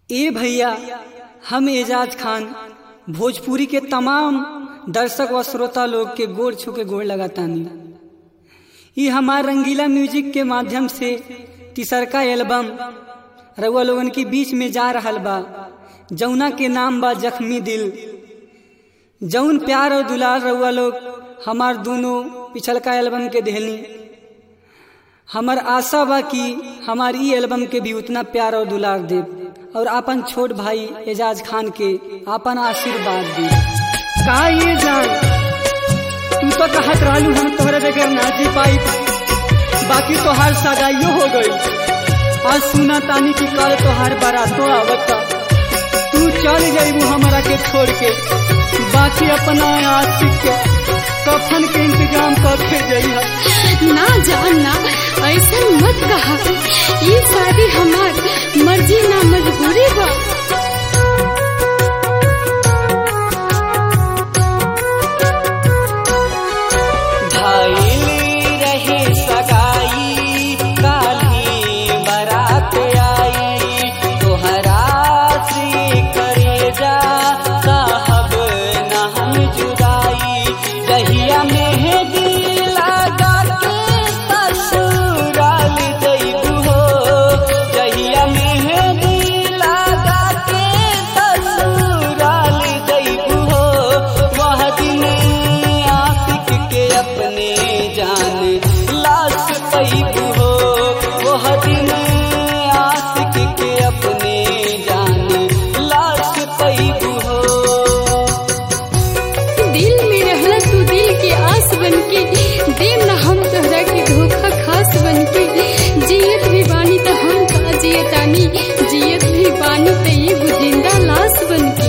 ए भैया हम एजाज खान भोजपुरी के तमाम दर्शक व श्रोता लोग के गोड़ छू के गोड़ लगातानी ई हमार रंगीला म्यूजिक के माध्यम से तीसरका एल्बम रउआ लोगन के बीच में जा रहल बा जौना के नाम बा जख्मी दिल जौन प्यार और दुलार रउआ लोग हमार दोनों पिछलका एल्बम के देहली हमार आशा बा कि हमार ई एल्बम के भी उतना प्यार और दुलार दे और अपन छोट भाई एजाज खान के अपन आशीर्वाद दे का ये जान तू तो कहत रहलू हम तोहरे बगैर ना जी पाई बाकी तोहार सगाइयो हो गई आज सुना तानी की कल तोहार बारातो आवता तू चल जाइबू हमारा के छोड़ के बाकी अपना आशिक के कफन के इंतजाम करके जइहा ना जान ना ऐसा मत कहा ये शादी हमार मर्जी ना मजबूरी बा भाईली रहे सगाई काली बरात आई तोहरा से करे जा साहब न हम जुदाई दहिया मेहदी लगा के ससुराल जइबू हो दहिया मेहदी लगा के ससुराल जइबू हो वह दिन आशिक के अपने जान लाश पैबू हो वह दिन आशिक के अपने जान लाश पैबू हो दिल में रहला तू दिल के आस बन के देव ना हम तोहरा के धोखा खास बन के जियत भी बानी त हम का जियतानी जियत भी बानी त ये जिंदा लाश बन के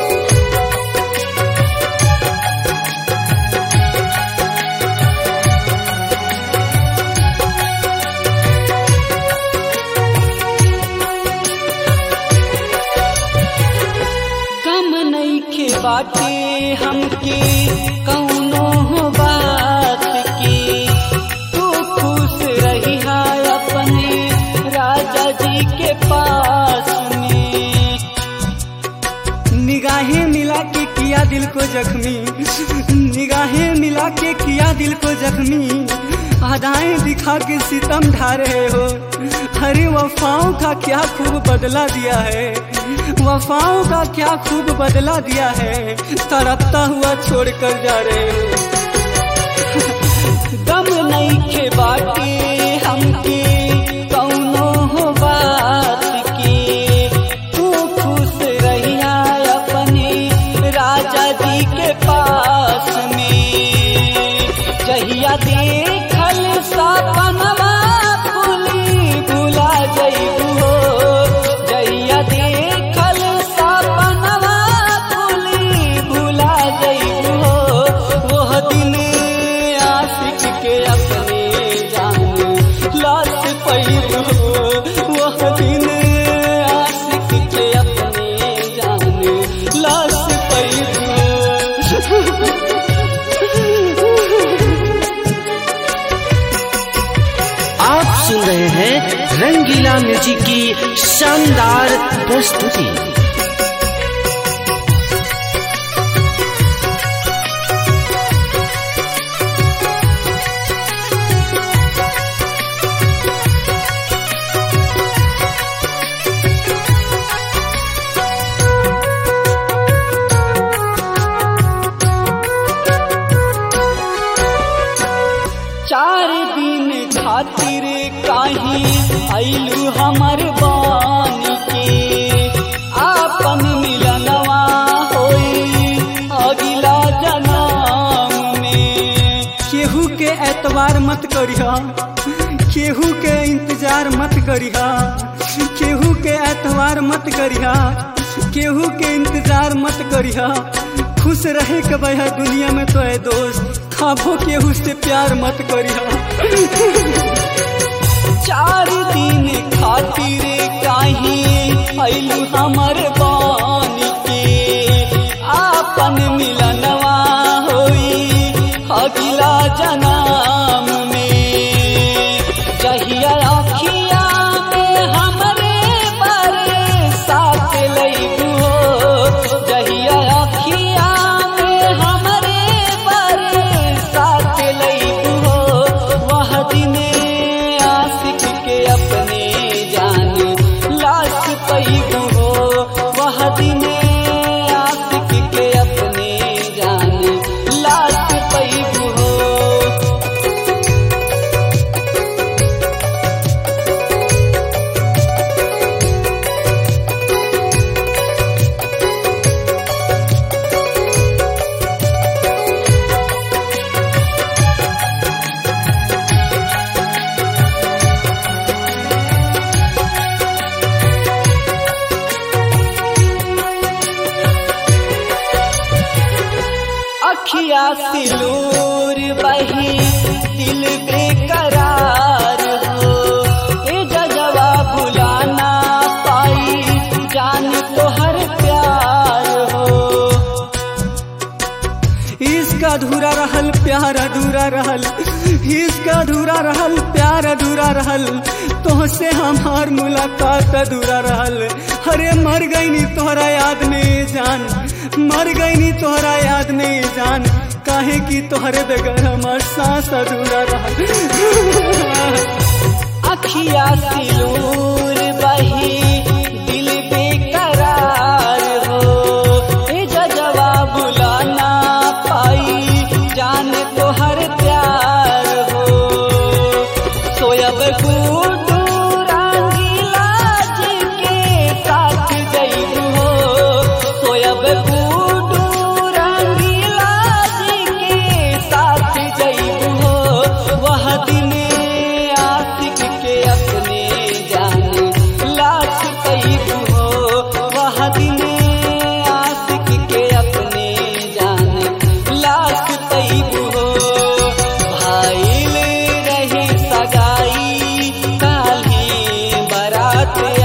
कम नईखे बाटे हमके कौनो हो बात की तू खुश रही अपने राजा जी के पास में निगाहें मिला के किया दिल को जख्मी निगाहें मिला के किया दिल को जख्मी अदाएं दिखा के सितम ढा रहे हो अरे वफाओं का क्या खूब बदला दिया है वफाओं का क्या खूब बदला दिया है तड़पता हुआ छोड़ कर जा रहे हो दम नहीं के बाटे हमके कौनो हो बात की तू खुश रहिया अपने राजा जी के पास में जहिया देखल सपनवा फूली भुला जइबू हो जहिया देखल सपनवा फूली भुला जइबू हो वह दिन आशिक के अपने जान लाश पैबू हो वह दिन आशिक के अपने जान लाश पैबू आप सुन रहे हैं रंगीला म्यूजिक की शानदार प्रस्तुति चार दिन खातिर काही आइलू हमर बानी के आपन मिलनवा होई अगिला जन्म में केहू के एतवार मत करिहा केहू के इंतजार मत करिहा केहू के एतवार मत करिहा केहू के इंतजार मत करिहा खुश रहे के बहा दुनिया में तो है दोस्त खाबो केहू से प्यार मत करिहा चार दिन खातिर काही आइलू हमर बानी के आपन मिलनवा होई अगिला जन्म में जहिया अखिया में हमरे बरसात सिलूर बही दिल बेकरार हो ए जजवा भुलाना पाई जान तो हर प्यार हो इश्क अधूरा रहल प्यार अधूरा रहल इश्क अधूरा रहल प्यार अधूरा रहल तोहसे हमार मुलाकात अधूरा रहल अरे मर गई नी तोहरा याद में जान मर गई नी तोहरा याद में जान काहे की तोहरे बगैर हमार सांस अधूरा रहल अखिया सिलूर बही दिल बेकरार हो ए जजवा बुलाना पाई जान तो हर प्यार हो सोयब गुडू रंगीला जी के साथ जइबू हो सोयब गुडू रंगीला जी के साथ जइबू हो वह दिन आशिक के अपने जान लाख पैबू हो वह दिन आशिक के अपने जान लाख पैबू हो भाईल रही सगाई काली बरात